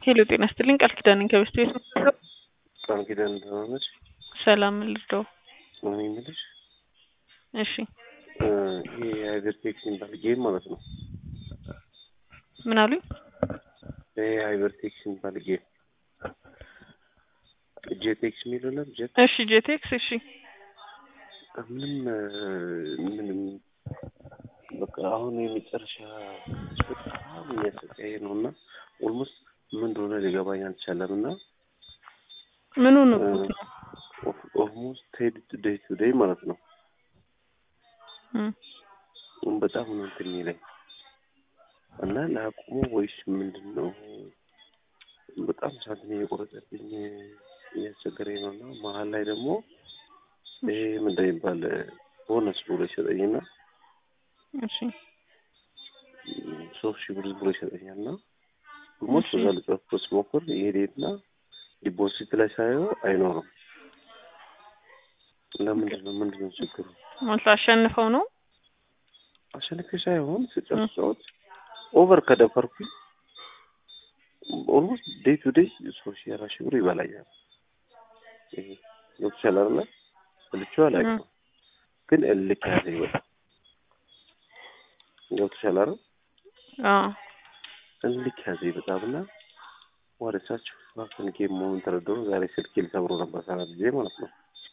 ሄሎ ጤና ይስጥልኝ ቃል ኪዳን ነኝ ከበስት ቤት ነው ቃል ኪዳን ደህና ነች? ሰላም ልርዳው እኔ የምልሽ እሺ ይሄ ሃይበርቴክስ የሚባል ጌም ማለት ነው። ምን አሉኝ ይሄ ሃይበርቴክስ የሚባል ጌም ጄቴክስ የሚለው ለም ጄት እሺ ጄቴክስ እሺ ምንም ምንም በቃ አሁን የመጨረሻ በጣም እያሰቃየ ነው እና ኦልሞስት ምን እንደሆነ ሊገባኝ አልቻለም እና ምኑ ነው ኦልሞስት ቴድ ዴይ ቱ ዴይ ማለት ነው እም በጣም ነው እንትን የሚለኝ እና ለአቁሙ ወይስ ምንድን ነው በጣም ሳንቲም የቆረጠብኝ እያስቸገረኝ ነው እና መሀል ላይ ደግሞ ይሄ ምንድን ነው የሚባል ቦነስ ብሎ ይሰጠኝና እሺ ሶስት ሺህ ብር ብሎ ይሰጠኛል እና ኦልሞስት በዛ ልጨርስ ስሞክር ይሄድና ዲፖዚት ላይ ሳየው አይኖርም። ለምንድን ነው ምንድን ነው ችግሩ? ማለት አሸንፈው ነው አሸንፌ ሳይሆን ስጨርሰውት ኦቨር ከደፈርኩኝ ኦልሞስት ዴይ ቱ ዴይ ሶስት ሺህ አራት ሺህ ብር ይበላኛል። ይሄ ገብቶሻል አይደለ? ብልቼው አላውቅም፣ ግን እልክ ያዘኝ በጣም ገብቶሻል አይደል? አዎ እልክ ያዘኝ በጣም እና ወደ ሳች ፋክን ጌም መሆኑን ተረዳሁ። ዛሬ ስልኬ ልሰብሮ ነበር ሰራ ጊዜ ማለት ነው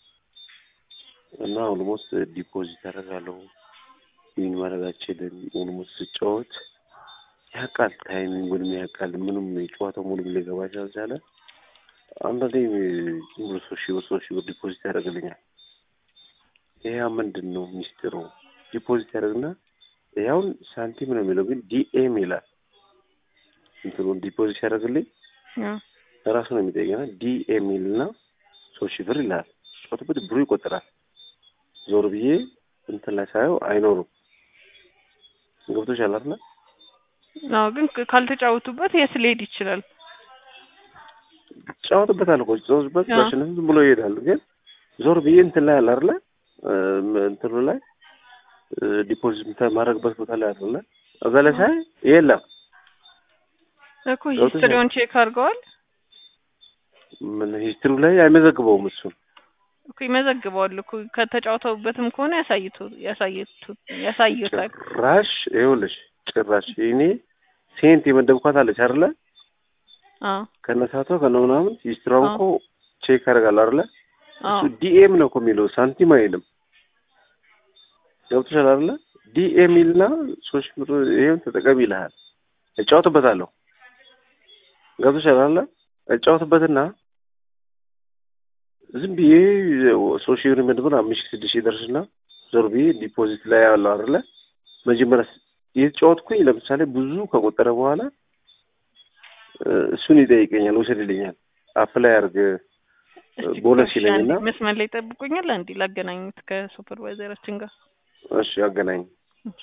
እና ኦልሞስት ዲፖዚት ያደርጋለሁ ዊን ማድረግ አልችልም። ኦልሞስት ስጫወት ያውቃል ታይሚንጉንም ያውቃል። ምንም የጨዋታው ሙሉ ሊገባ ስላልቻለ አንዳንዴ ዝም ብሎ ሶስት ሺህ ብር ሶስት ሺህ ብር ዲፖዚት ያደርግልኛል። ይሄ ምንድን ነው ሚስጥሩ? ዲፖዚት ያደርግና ይኸውን ሳንቲም ነው የሚለው ግን ዲኤም ይላል። እንትኑን ዲፖዚት ያደርግልኝ ራሱ ነው የሚጠይቀና ዲኤም ይልና ሶስት ሺህ ብር ይላል። ጫወትበት ብሩ ይቆጠራል። ዞር ብዬ እንትን ላይ ሳየው አይኖሩም። ገብቶሻል አይደል? አዎ ግን ካልተጫወቱበት የት ሊሄድ ይችላል? ጫወትበታል እኮ ጫወትበት አዎ። ማሽንም ዝም ብሎ ይሄዳል። ግን ዞር ብዬ እንትን ላይ አለ አይደለ? እንትኑ ላይ ዲፖዚት ማድረግበት ቦታ ላይ አይደለ? እዛ ላይ ሳይ የለም። እኮ ሂስትሪውን ቼክ አድርገዋል ምን ሂስትሪው ላይ አይመዘግበውም እሱን እኮ ይመዘግበዋል እኮ ከተጫወተውበትም ከሆነ ያሳይቱ ያሳይቱ ያሳዩታል። ጭራሽ ይኸውልሽ ጭራሽ እኔ ሴንት የመደብኳት አለች አይደለ? አዎ ከነሳቷ ከነ ምናምን ሂስትሪዋን እኮ ቼክ ያደርጋል አይደለ? አዎ እሱ ዲኤም ነው እኮ የሚለው ሳንቲም አይልም። ገብቶሻል አይደለ? ዲኤም ይልና ሶስት ብር ይሄን ተጠቀም ይልሃል። እጫወትበታለሁ። ገብቶሻል አይደለ? እጫወትበትና ዝም ብዬ ሶስት ሺህ ብር መድብር አምስት ሺህ ስድስት ሺህ ይደርስና ዞር ብዬ ዲፖዚት ላይ ያለው አይደለ? መጀመሪያ የተጫወትኩኝ ለምሳሌ ብዙ ከቆጠረ በኋላ እሱን ይጠይቀኛል፣ ውሰድ ይለኛል። አፕላይ አድርግ እስቲ ቦነስ እሺ፣ ይለኝና አንዴ መስመር ላይ ጠብቁኛል። አንዴ ላገናኙት ከሱፐርቫይዘራችን ጋር እሺ አገናኝ እሺ።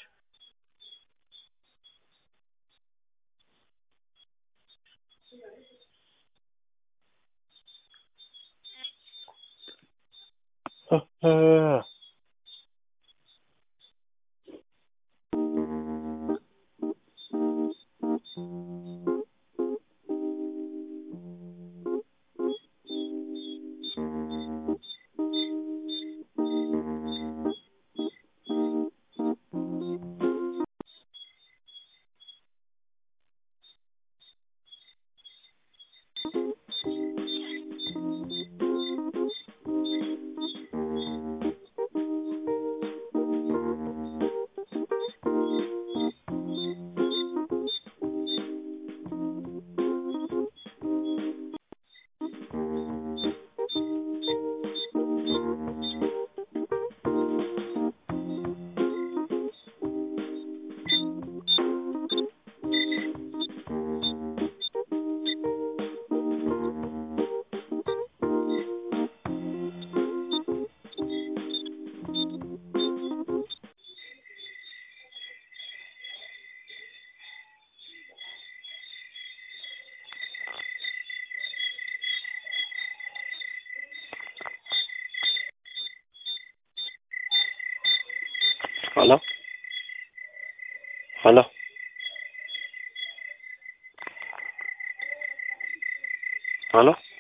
ሄሎ ሄሎ ሄሎ